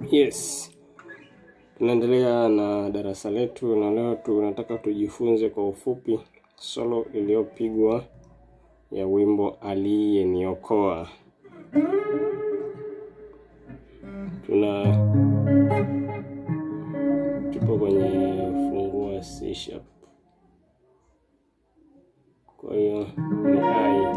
Yes, tunaendelea na darasa letu na leo tunataka tujifunze kwa ufupi solo iliyopigwa ya wimbo Aliyeniokoa. Tuna tupo kwenye funguo C sharp, kwa hiyo ni ai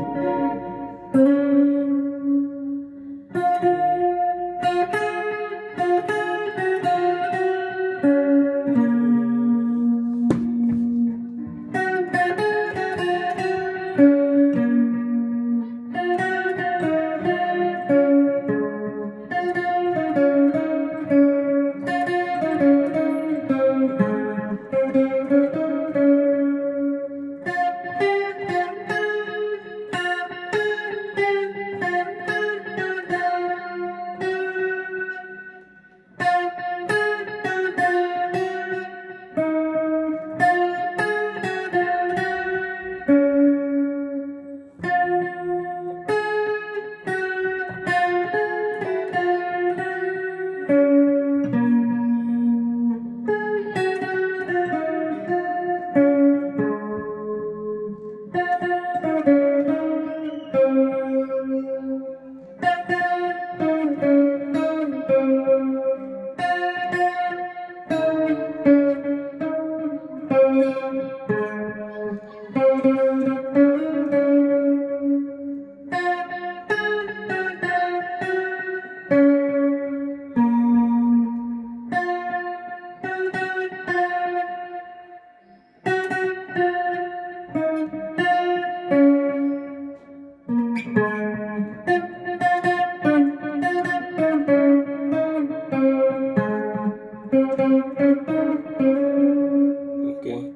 Okay.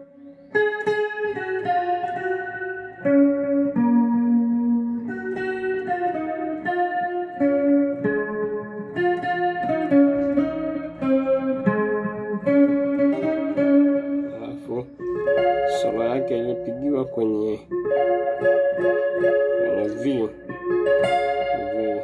Alafu solo yake ilipigiwa kwenye kwenye V. V.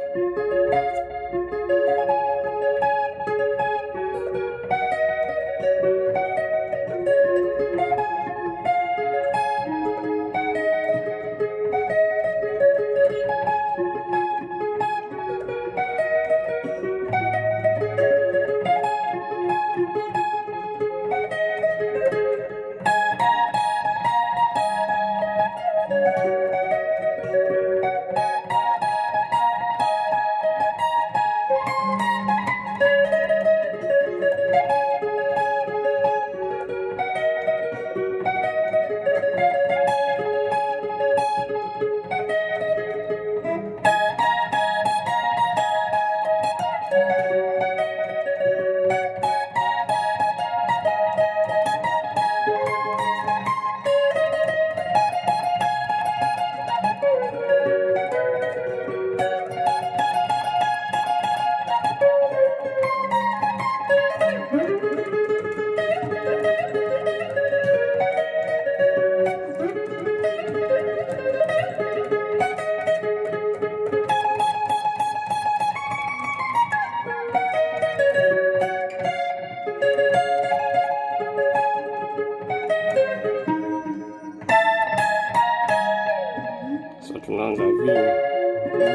So tunaanza V.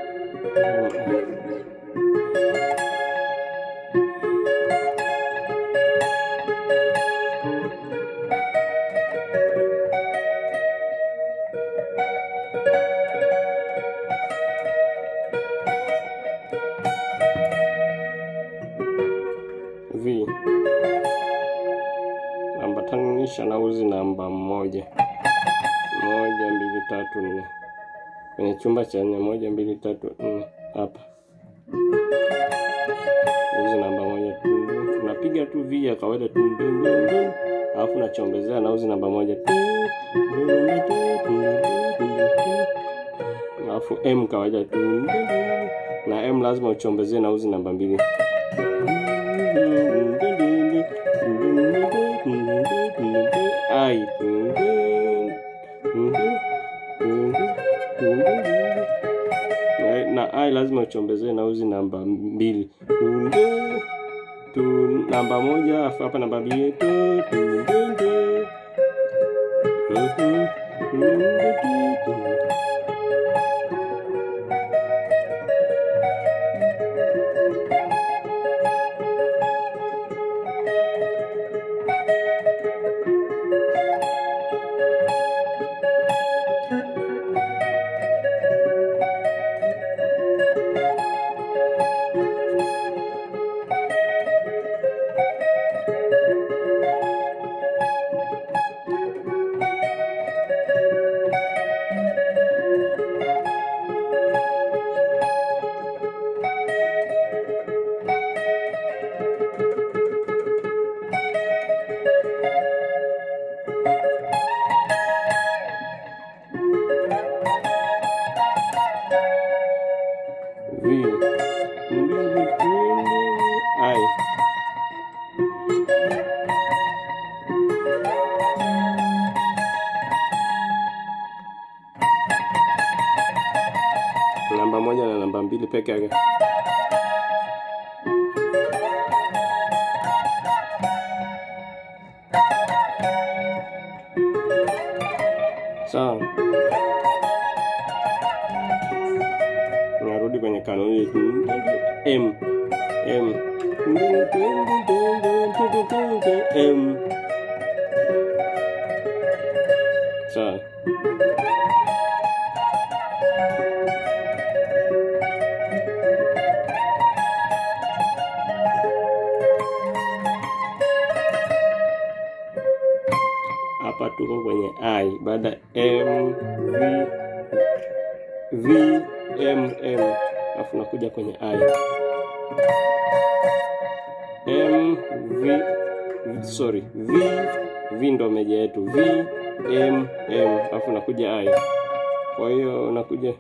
V ambatanisha na uzi namba moja moja mbili tatu nne kwenye chumba cha nne moja mbili tatu nne hapa uzi namba moja tu tunapiga tu V ya kawaida tu dun, dun, dun. alafu nachombezea na uzi namba moja tu dun, dun, dun, dun, dun, dun, dun. alafu M kawaida tu dun, dun. na M lazima uchombezee na uzi namba mbili ai na ai lazima uchombezee na uzi namba mbili tunde tu namba moja afu hapa namba mbili tu tunde vi ai namba moja na namba mbili peke yake sawa narudi kwenye kanuni yetu m m m sawa hapa tuko kwenye i baada m v v m m alafu nakuja kwenye i m v sorry v v ndo meja yetu v m m alafu nakuja i kwa hiyo nakuja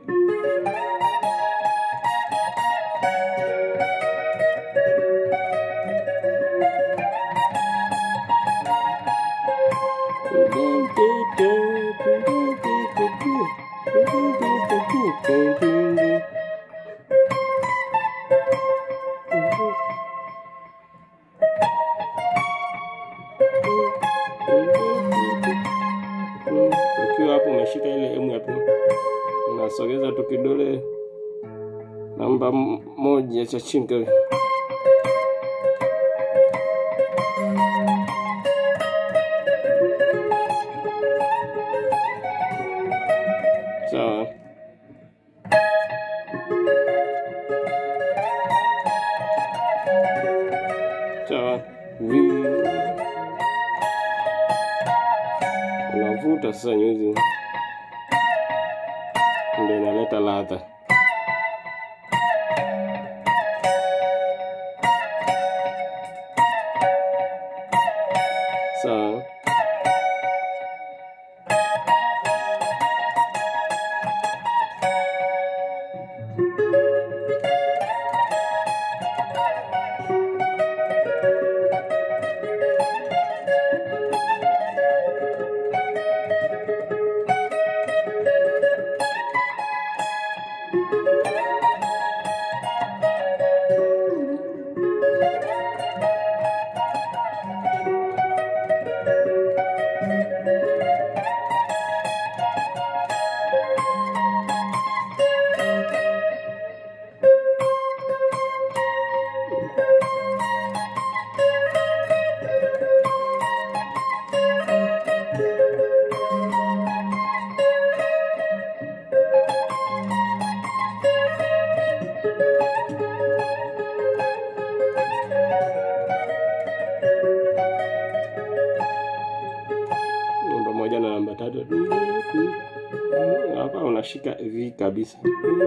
ukiwa hapo umeshika ile emu hapo unasogeza tu kidole namba m- moja cha chini kile. sawa sawa vi unavuta sasa nyuzi ndio inaleta ladha sawa namba moja na namba tatu hapa unashika v kabisa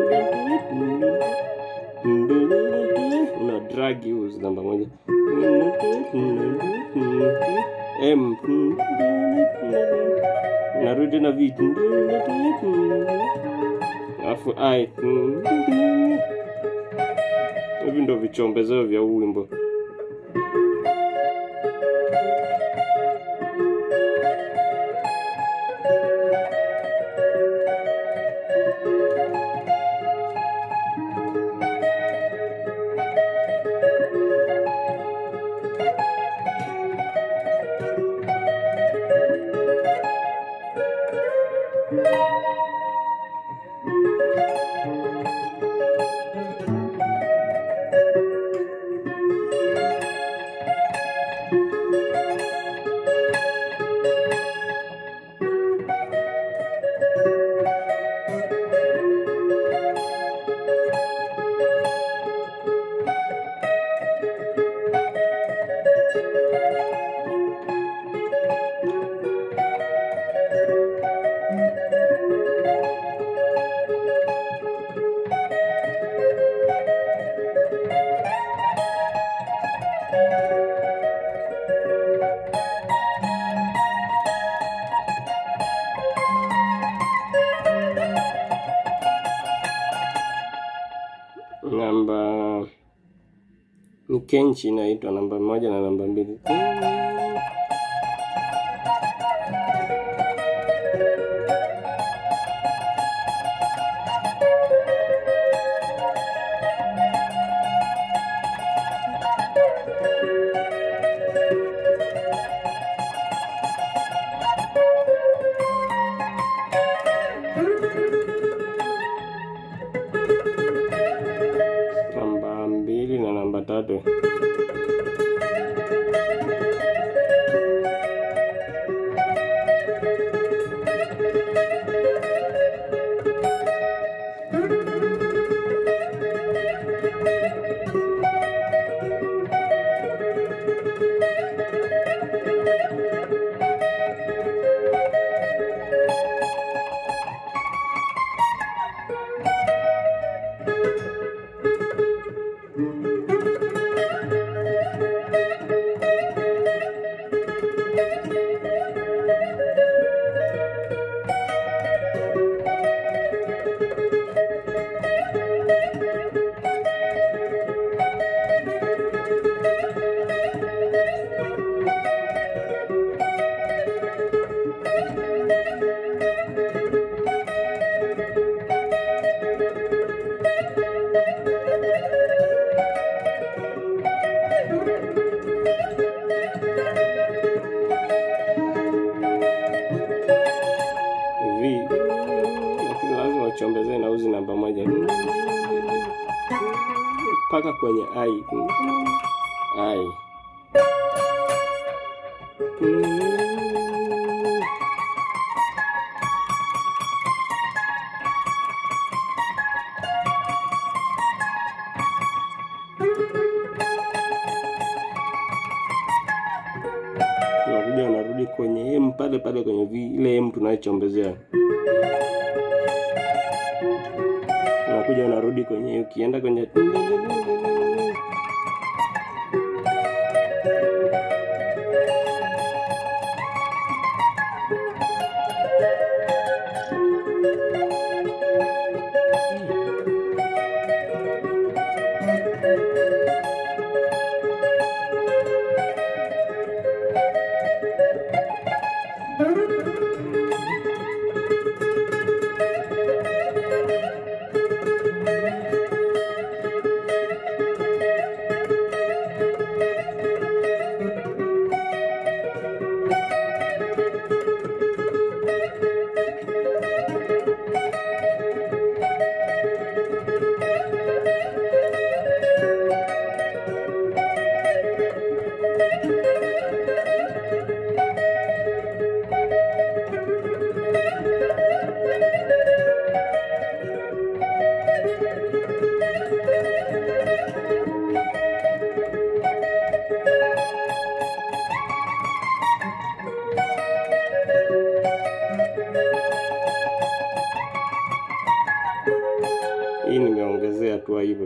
una drag use namba moja m narudi na v alafu i hivi ndo vichombezeo vya huu wimbo namba ni kenchi inaitwa namba moja na namba mbili. Namba mbili na namba tatu. V lakini lazima uchombezee na uzi namba moja mpaka kwenye I. I. Unakuja unarudi kwenye M pale pale kwenye V, ile M tunayochombezea unakuja unarudi kwenye ukienda kwenye hii nimeongezea tu hivyo.